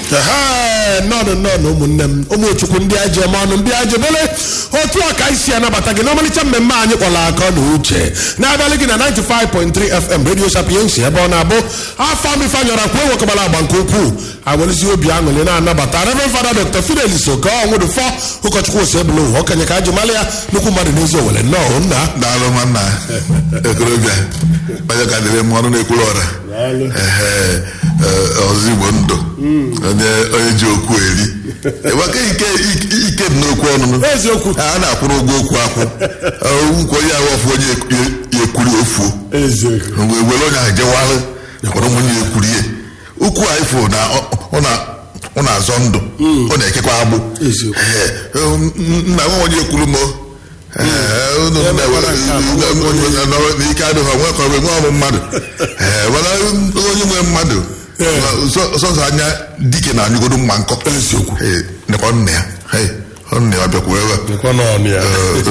Ehe, nnọọ nnọọ ụmụnne m ụmụ chukwu ndị aji eme ọnụ ndị aji bele otu a ka anyị si anabata gị n'ọmalịcha mmemme anyị kpọrọ aka na uche na-abalị gị na 95.3 fm radio sapiensi ebe ọ na-abụ afọ mifanyọra kwuo ewekọbara agba nke ukwuu agwelezi obi aṅụrị na-anabata reverend fada dr fidelis oke ọnwụdụfọ ụkọchukwu ose ebule ụwa okenye ka aji mara ya nnukwu mmadụ n'ezi owere nnọọ nna daalụ nwanna ekorobịa onye ka dịrị m ọnụ na-ekwuru ọra Ehe, eh, ọzọ igbo ndụ onye onye ji okwu eri enweka ike ike dị n'okwu ọnụnụ eziokwu a na-akwụrụ ụgwọ okwu akwụ nkwa onye ahụ ọfụ onye ya ekwuri ofuo eziokwu mgbe were onye ahụ jewalụ kwara ụmụnye ya ekwurie ukwu a ifo na ọ- ọ na- ọ na-azọ ndụ ọ na-ekekwa agbụ Eziokwu. Ee, um, nna nwa onye ekwuru m o. Ee, unu Ya nna- mekwara nke a, nna- nna- nna- n'ike adịghị onwe ka ọ bụ nwe ọmụ mmadụ Ee, mana onye nwe mmadụ sọ- sọsọ anya dike na anyụgodo mma nkọ Eziokwu. Ee, nekwa nna ya Ee, ọ nna ya bịakwa ebe a nkwa n'ọnụ ya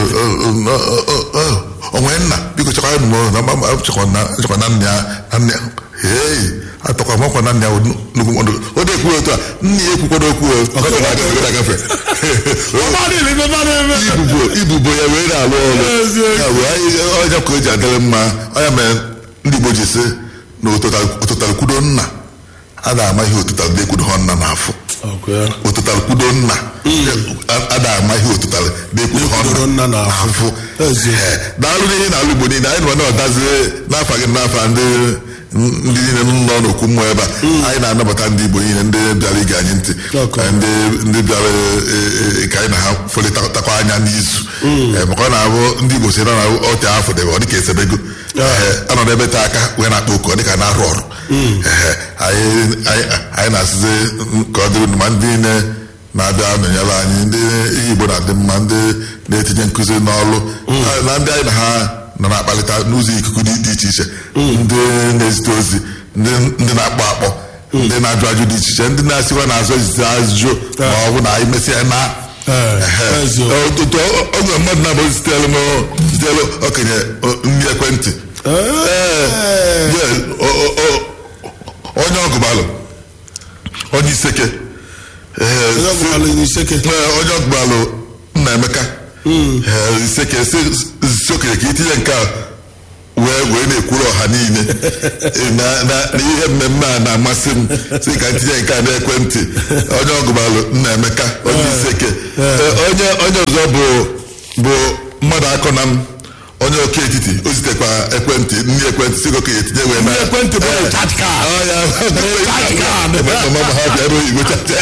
onwe nna biko chekwara m na mama chekwa na chekwa na nna ya na nna ya hei atọkwa makwa na nna ya nnukwu mmadụ o dị ekwu otu a nna ya ekwukwado okwu o ọ na-agafe agafe mmadụ ibe mmadụ ebe ibubo ibubo ya wee na-alụ ọrụ Eziokwu. ya wee anyị ọnya ka o ji adịrị mma ọnya mere ndị Igbo ji sị na ụtụtara kwudo nna a na-ama ihe ụtụtara dị ekwudo ha nna n'afọ Ọkụ ya. ụtụtara kwudo nna a na-ama ihe ụtụtara dị ekwudo ha Ekwudo nna n'afọ. n'afọ Eziokwu. Ee, daalụ n'ihe na alụ Igbo niile anyị nọ na-ọdazie n'afọ gị n'afọ ndị ndị niile nọ n'okwu mmụọ ebe a anyị na-anabata ndị Igbo niile ndị bịara ige anyị ntị Okay. Ee, ndị ndị bịara e, e, ka anyị na ha folitakwa anya n'izu Ee, maka ọ na-abụ ndị Igbo si na na ọtị afọ debe ọ dịka esebego Ee, anọ n'ebe taa aka wee na-akpa oku ọ dịka na-arụ ọrụ Ee, anyị anyị- anyị na-asịzi ka ọ dịrị unu ma ndị niile na-abịa nọnyere anyị ndị ihe Igbo na-adị mma ndị na-etinye nkụzi n'ọrụ na ndị anyị na ha nọ na-akpalịta n'ụzọ ikuku dị dị iche iche ndị na-ezite ozi ndị ndị na-akpọ akpọ ndị na-ajụ ajụ dị iche iche ndị na-asịkwa n'azụ ezite ajụjụ ma ọ bụ na anyị mesịa na Ee, Ehe. eziokwu. ọtụtụ oge mmadụ na-abụ zitere m zitere okenye o- ndị ekwentị Ee, yeah, o- o- o- onye ọgụbalụ onye iseke Ee, Onye si- ọgụbalụ onye iseke. Ee, onye ọgụbalụ nna emeka Ee, iseke si si okenye ka itinye nke a wee wee na-ekwuru ọha niile Ee, na na- na ihe mmemme a na-amasị m si ka ntinye nke a n'ekwentị onye ọgụbalụ nna emeka onye iseke Ee, onye onye ọzọ bụ bụ mmadụ akọ na m onye oke etiti o zitekwa ekwentị ndị ekwentị si ka okenye tinye wee na Ndị ekwentị bụ recharge card. Ọ ya Recharge card. mama ma ha bịara oyibo chacha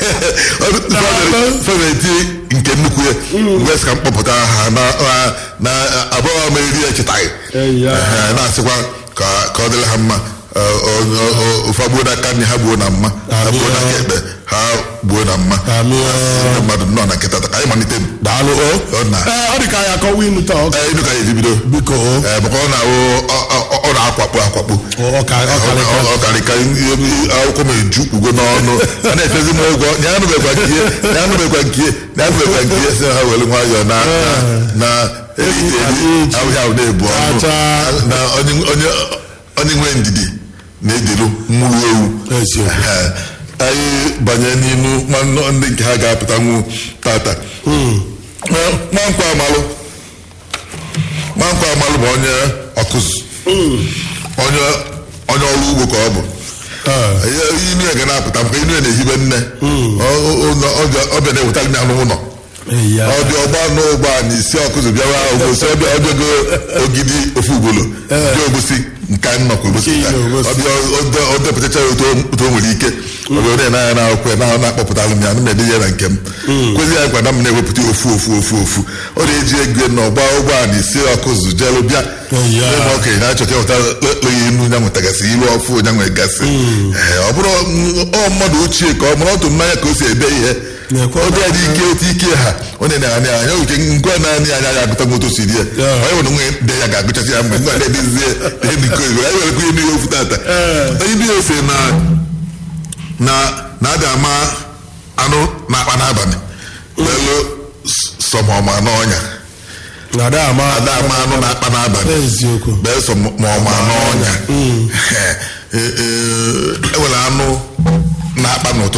feveti nke nnukwu ya wee sị ka mkpọpụta ha na na- na abụọ ma eri echetaghị Eya. Ehe, na-asịkwa ka ka ọ dịrị ha mma Ọ- ọ- ọ- ọ- ụfa gbuo n'aka nne ha gbuo na mma ha gbuo na aka ekpe ha gbuo na mma Amị. Ndị mmadụ nọ na nkịta ka anyị malite m daalụ o Ọ na- Ee, ọ dị ka anyị akọwa inu taa ọ- Ee, ịnụ ka anyị eji bido biko o Ee, maka ọ na-awụ ọ- ọ- ọ na-akwakpo akwakpo ọ ka ọ karịka ọkarịka akwụkwọ m eju kpugo n'ọnụ a na-efezi m ụgwọ nye anụbekwa nke ihe nye anụbekwa nke ihe nye anụbekwa nke ihe si ha were nwayọọ na na- na erite eri ahụhị ahụ na-ebu ọnụ Acha. na onye onye onye nwe ndidi na-ediru mmụrụ ewu Eziokwu. Ee, anyị banye n'inu nwa- ndị nke ha ga-apụtanwu tata Nwa- nwankwo amalụ nwankwo amalụ bụ onye ọkụzụ onye onye ọrụ ugbo ka ọ bụ Ee. Ihe- inu ya ga na-apụta maka inu ya na-ehibe nne Ọ- ọ- ọ- ọ bịa- ọ bịa na-ewetara m ya n'ụlọ Eya. ọ dị ọgba n'ụgbọ a na isi ọkụzụ bịawa obosi ọbịa ọbịago ogidi ofu ugboro bịa obosi nke nnọkọ obosi Nke ilo obosi. ọbịa ọ- ọ depụtacha ya otu o- otu o nwere ike obodo na-anya na akwụkwọ ya na na-akpọpụtalụ m ya na na-ede ya na nke m kwezi ya gwana m na-ewepụta ofu ofu ofu ofu ọ na-eji ego na ọgba ụgbọ a na isi ọkụzụ jelu bịa Eya. Ebe okenye na-achọ ka ịghọta ekpeghị inu ya nwetagasị ilu ọfụ ya nwegasị Ee, ọ bụrụ ọ mmadụ ochie ka ọ mụrụ otu mmanya ka o si ede ihe Na-ekwe ọ dị ya dị ike otu ike ha ọ na-ene anya anya oke ngwa naanị anya ya agụta moto si di ya Yeah. onye nwere nwe de ya ga-agụchasị ya mgbe ngwa na-edezie eniko igwe anyị werekwa ihe n'ihe ofu tata onye ndị ose na na na-adị ama anụ na-akpa n'abalị lelu sọmọma n'ọnya na-ada ama ada ama anụ na-akpa n'abalị eziokwu beso ma ọma n'ọnya enwere anụ na-akpa n'ụtụtụ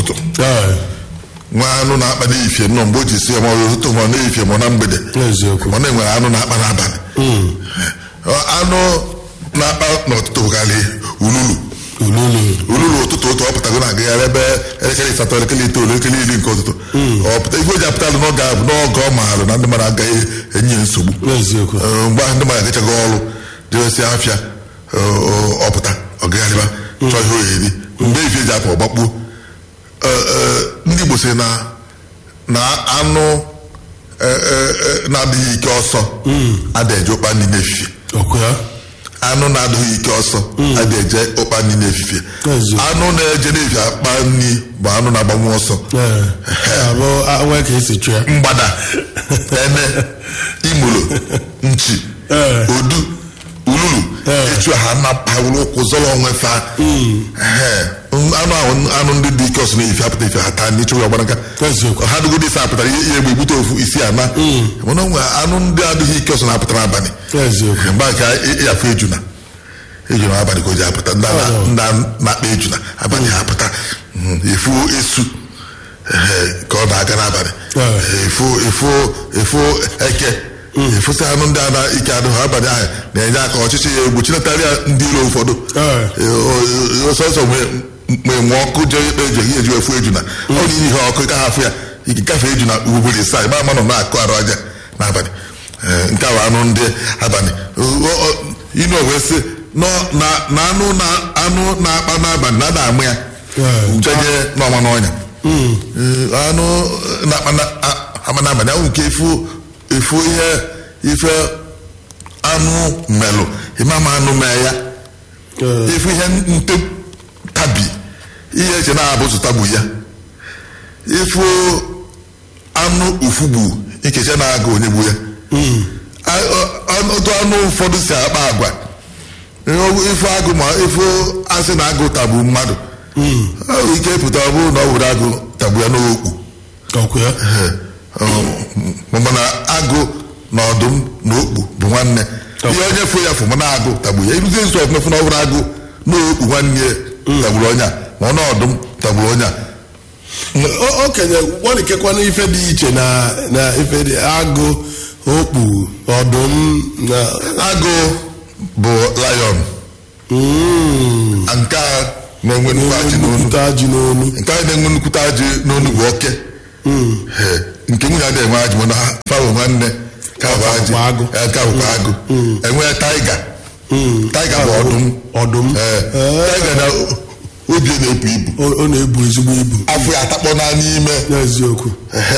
n'ụtụtụ Ee, nwa anụ na-akpa n'ifie nnọọ mgbe o ji si ya ma ọ bụ ụtụtụ ma ọ na-efie ma ọ na mgbede eziokwu ma ọ na-enwere anụ na-akpa n'abalị Ọ, anụ na-akpa n'ụtụtụ bụkarị ululu ululu ululu ụtụtụ ụtụ ọ pụtago na-agagharị ebe elekere ịsatọ elekere itoolu elekere iri nke ụtụtụ ọ pụta ife o ji apụtalụ n'oge a bụ n'oge ọ maalụ na ndị mmadụ agaghị enye ya nsogbu eziokwu Ee, mgbe ahụ ndị mmadụ agachaghị ọrụ jewesi afịa ọ pụta ọ gagharịba chọọ ihe oyeri mgbe ife ji apụ ọgbakpuo Ee, ee, ndị Igbo sị na na anụ ee, ee, ee, na-adịghị ike ọsọ ada eje ụkpa nri n'efifie ọkụ ya anụ na-adịghị ike ọsọ ada eje ụkpa nri n'efifie Ezi. anụ na-eje n'efifie akpa nri bụ anụ na-agbanwe ọsọ Ee, ya bụ awa ka esi chụọ ya mgbada ene imolo nchi Ee. odu ululu Ee. etu ha napawụrụ ụkwụ zọrọ onwe fa Ehe. anụ ahụ anụ ndị dị ike ọsọ na-efi apụta efi ha taa n'ịchụ ya ọgbaraga Eziokwu. ha dụgo isi apụtara ihe ihe egbe egbute ofu isi ana mana onwe anụ ndị adịghị ike ọsọ na-apụta n'abalị eziokwu mgbe a ka ịyafu ejuna ejuna abalị ka o ji apụta ndị a Oh. na- ndị a na-akpa ejuna abalị ha apụta Mm, efu esu ehe, ka ọ na-aga n'abalị Oh. efu efu efu eke efusi anụ ndị a na ike adịghị abalị ahụ na-enye aka ọchịchị ya egwu chinatarịa ndị iro ụfọdụ Oh. Ee, o- o- sọsọ mgbe nwe ọkụ jee ikpe eji eji efu ejuna ọ na ihe ọkụ ka ha afụ ya ike gafe ejuna ugboro isaa ịgba ama nọ na-akụ arụ aja n'abalị Ee, nke a bụ anụ ndị abalị O- o- inu wee sị nọ na na anụ na anụ na-akpa n'abalị na ada amụ ya Ee. jenye n'ọnwa n'ọnya Ee, anụ na-akpa na- a- ama n'abalị ahụ nke efu efu ihe ife anụ melụ ịma ma anụ mee ya Ee, ifu ihe nte tabi ihe eche na-abụzụ tabu ya ifu anụ ufugbu ikeche na-aga onye gbu ya A- ọ- otu anụ ụfọdụ si akpa agwa ifu agụ ma ifu asị na agụ tagbu mmadụ ọ nwere ike pụta ọ bụrụ na ọ were agụ tagbu ya n'okpu ọkụ ya mana agụ na ọdụm na okpu bụ nwanne ihe onye fụ ya fụ mana agụ tagbu ya iruzie nso ọfụma fụ na ọ bụrụ agụ na okpu nwanne ya tagburu onye a ma ọ na ọdụm tagburu onye a O- okenye gwalikekwana ife dị iche na na ife dị agụ okpu ọdụm na agụ bụ lion Mm. nke a na-enwe nnukwu ajị n'onu nnukwute ajị n'onu nke a na-enwe nnukwute ajị n'onu bụ oke Ee, nke nwunye adịghị enwe ajị mana ha fawo nwanne ka bụ ajị bụkwa agụ. Ee, ka bụkwa agụ enwee taiga taiga bụ ọdụm ọdụm Ee, taiga na obi na-ebu ibu ọ ọ na-ebu ezigbo ibu afọ ya atakpọ na n'ime n'eziokwu Ehe,